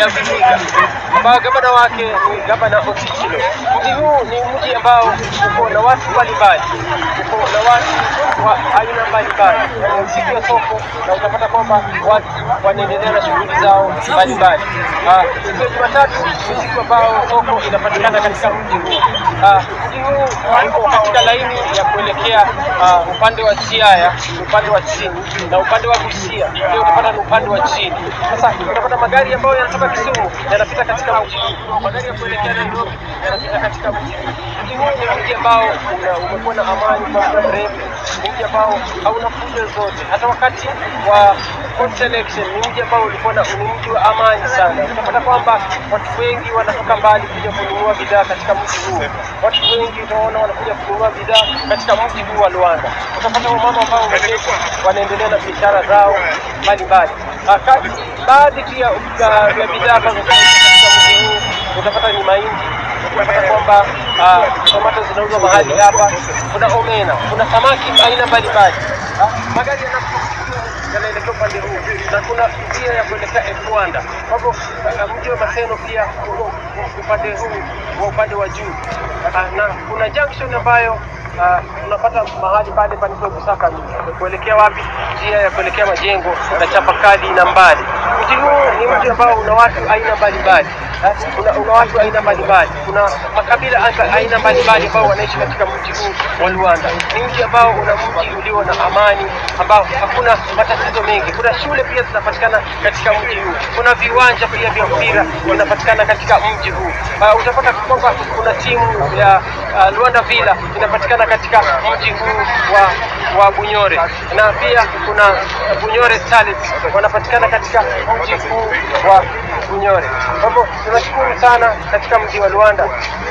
ya Vihiga ambao gavana wake ni gavana Otichilo. Mji huu ni mji ambao uko na watu mbalimbali, uko na watu wa aina mbalimbali. Ni siku ya soko na utapata kwamba watu wanaendelea na shughuli zao mbalimbali. Ah, Siku ya Jumatatu ni siku ambao soko inapatikana katika mji huu. Ah, Mji huu uko katika laini ya kuelekea ah, upande wa Siaya, upande wa chini na upande wa Busia pia utapata ni upande wa chini. Sasa utapata magari ambayo yanatoka Kisumu yanapita katika mji huu, magari ya kuelekea Nairobi yanapita katika mji huu. Mji huu ni mji ambao una- umekuwa na amani kwa muda mrefu, ni mji ambao hauna fujo zote. Hata wakati wa post election ni mji ambao ulikuwa na ni mji wa amani sana. Utapata kwamba watu wengi wanatoka mbali kuja kununua bidhaa katika mji huu. Watu wengi utaona wanakuja kununua bidhaa katika mji huu wa Luanda. Utapata wamama ambao wameketi wanaendelea na biashara zao mbalimbali. Ah, kati- Baadhi tu ya ya- ya bidhaa ambazo zinauzwa katika mji huu utapata ni mahindi, utapata kwamba ah, tomato zinauzwa mahali hapa, kuna omena, kuna samaki aina mbalimbali. Ah, Magari yanapokuja yanaelekea upande huu na kuna njia ya kuelekea Rwanda. Kwa hivyo uh, mji wa Maseno pia uko upande huu wa upande wa juu uh, na kuna junction ambayo uh, unapata mahali pale panaitwa Busaka kuelekea wapi? Njia ya kuelekea majengo na Chapakali na mbali. Mji huu ni mji ambao una watu aina mbalimbali Eh, una, una watu aina mbalimbali, kuna makabila anga- aina mbalimbali ambao wanaishi katika mji huu wa Luanda. Ni mji ambao una mji ulio na amani, ambao hakuna matatizo mengi. Kuna shule pia zinapatikana katika mji huu, kuna viwanja pia vya mpira vinapatikana katika mji huu. Uh, utapata kwamba kuna timu ya uh, Luanda Villa inapatikana katika mji huu wa wa Bunyore na pia kuna Bunyore Starlets wanapatikana katika mji huu wa Bunyore. Kwa hivyo tunashukuru sana katika mji wa Luanda.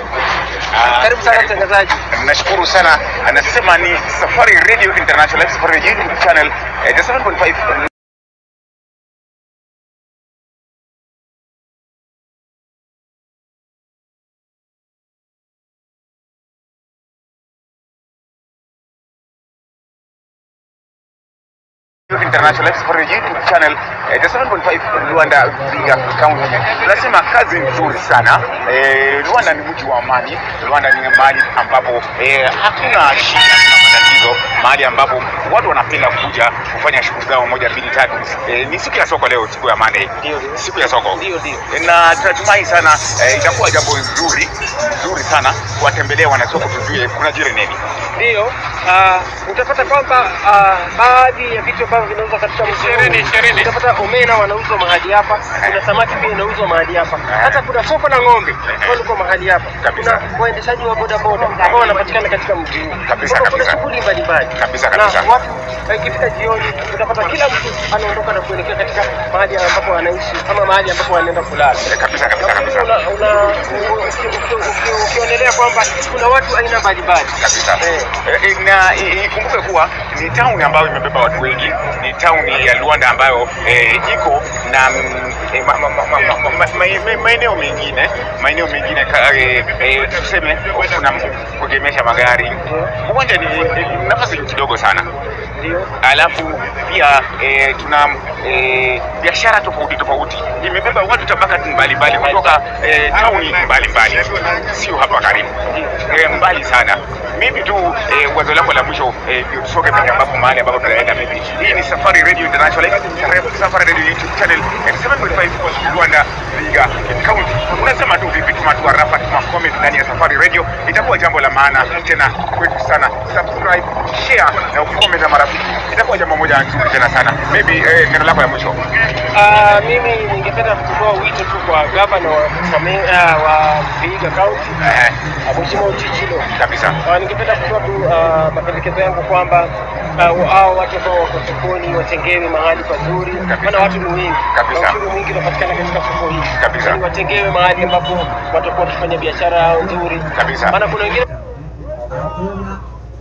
Karibu sana mtangazaji. Nashukuru sana, anasema ni Safari Radio International, Safari Radio YouTube channel eh, the 7.5 International Safari YouTube channel eh, the 7.5 Luanda Vihiga County. Tunasema kazi nzuri sana eh, Luanda ni mji wa amani. Luanda ni mahali ambapo eh, hakuna shida, hakuna matatizo, mahali ambapo watu wanapenda kuja kufanya shughuli zao moja mbili tatu. Eh, ni siku ya soko leo, siku ya Monday, Ndio, ndio. siku ya soko Ndio, ndio. na tunatumai sana eh, itakuwa jambo nzuri nzuri sana kuwatembelea wanasoko, tujue kuna jiri nini. Ndiyo, uh, utapata kwamba uh, baadhi ya vitu ambavyo vinauzwa katika mji huu, Ishirini, ishirini. utapata omena wanauzwa mahali hapa, kuna samaki pia inauzwa mahali hapa, hata kuna soko la ng'ombe ambalo liko mahali hapa, Kabisa. kuna waendeshaji wa bodaboda ambao wanapatikana katika mji huu. Kabisa, Kwa hivyo kuna kabisa. shughuli mbalimbali Kabisa, kabisa. na watu eh, ikifika jioni utapata kila mtu anaondoka na kuelekea katika mahali ambapo anaishi ama mahali ambapo wanaenda kulala. Eh, kabisa kabisa kabisa Una- una- uki- uki- uki- ukionelea kwamba kuna watu aina mbalimbali kabisa Eh. Eh, eh, na i- ikumbuke kuwa ni town ambayo imebeba watu wengi, ni town ya Luanda ambayo eh, iko na mm, eh, ma- ma- ma- ma- ma- ma- ma- maeneo mengine maeneo mengine ka- eh, eh, tuseme kuna kuegemesha magari. Uwanja ni ni nafasi kidogo sana ndio alafu pia eh, tuna eh, biashara tofauti tofauti imebeba watu tabaka mbalimbali kutoka eh, tauni mbalimbali, sio hapa karibu eh, mbali sana. Maybe tu eh, wazo lako la mwisho eh, ndio tusonge pale ambapo mahali ambapo tunaenda maybe. Hii ni Safari Radio International, Safari Radio YouTube channel eh, 7.5 Rwanda Vihiga County. Unasema tu vipi, tuma tu arafa, tuma comment ndani ya Safari Radio, itakuwa jambo la maana tena kwetu sana. Subscribe, share na ukicomment na marafiki, itakuwa jambo moja nzuri tena sana. Maybe eh, neno lako la mwisho. Ah, mimi ningependa kutoa wito tu kwa gavana wa, Kame- ah, wa Vihiga County Eh, ah, Mheshimiwa Uchichilo. kabisa Ah, ningependa kutoa tu ah, mapendekezo yangu kwamba ah, wa- hao watu ambao wako sokoni watengewe mahali pazuri, maana watu ni wengi Kabisa. na ushuru mwingi unapatikana katika soko hili, Kabisa. Yaani watengewe mahali ambapo watakuwa wakifanya biashara yao nzuri, Kabisa. maana kuna wengine hakuna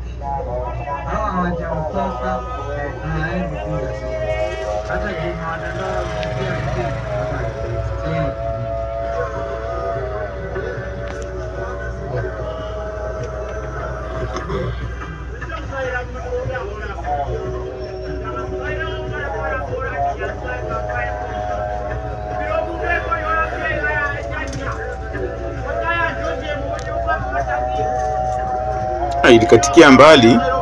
hawa hawajamtoka hawaendi kuja sasa. Hata Jumaadala pia Ah, ilikatikia mbali